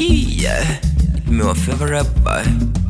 Yeah, it's my favorite boy.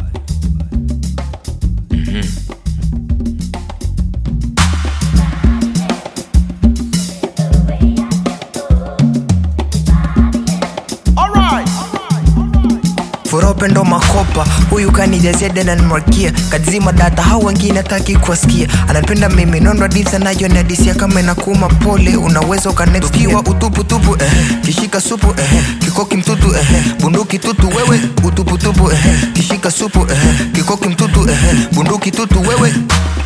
fura upendo makopa huyu kanijazia dena nimwakia kadzima data hau wengine taki kuwasikia anapenda mimi nondo disa nayo ni adisia kama inakuma pole unaweza ukanekiwa utuputupu eh, kishika supu eh, kikoki mtutu eh, bunduki tutu wewe utuputupu eh, kishika supu eh, kikoki mtutu eh, bunduki tutu wewe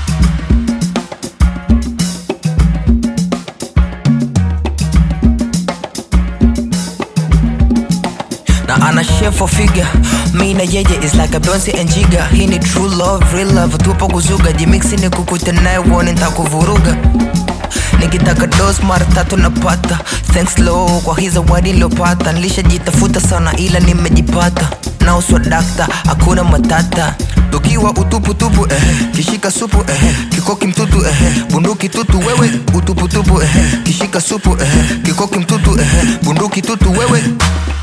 na ana chef for figure mi na yeye is like a Beyonce and Jiga hii ni true love real love tupo kuzuga jimixi ni kukuta naye uone ntakuvuruga nikitaka dos mara tatu napata thanks low kwa hii zawadi niliopata nilishajitafuta sana ila nimejipata nauswa dakta hakuna matata tukiwa utuputupu eh, kishika supu eh, kikoki mtutu eh, bunduki tutu wewe utuputupu eh, kishika supu eh, kikoki mtutu eh, bunduki tutu wewe